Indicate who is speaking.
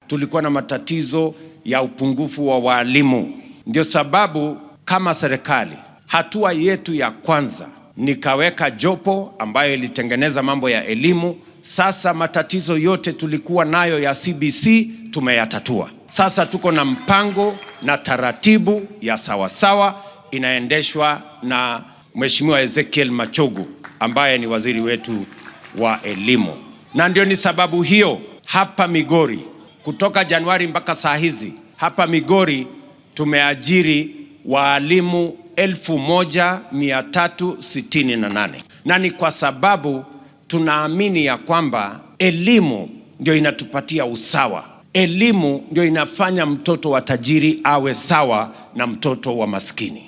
Speaker 1: tulikuwa na matatizo ya upungufu wa walimu. Ndio sababu kama serikali, hatua yetu ya kwanza nikaweka jopo ambayo ilitengeneza mambo ya elimu. Sasa matatizo yote tulikuwa nayo ya CBC tumeyatatua. Sasa tuko na mpango na taratibu ya sawasawa inaendeshwa na Mheshimiwa Ezekiel Machogu ambaye ni waziri wetu wa elimu, na ndio ni sababu hiyo hapa Migori kutoka Januari mpaka saa hizi hapa Migori tumeajiri waalimu 1368 na ni kwa sababu tunaamini ya kwamba elimu ndio inatupatia usawa. Elimu ndio inafanya mtoto wa tajiri awe sawa na mtoto wa maskini.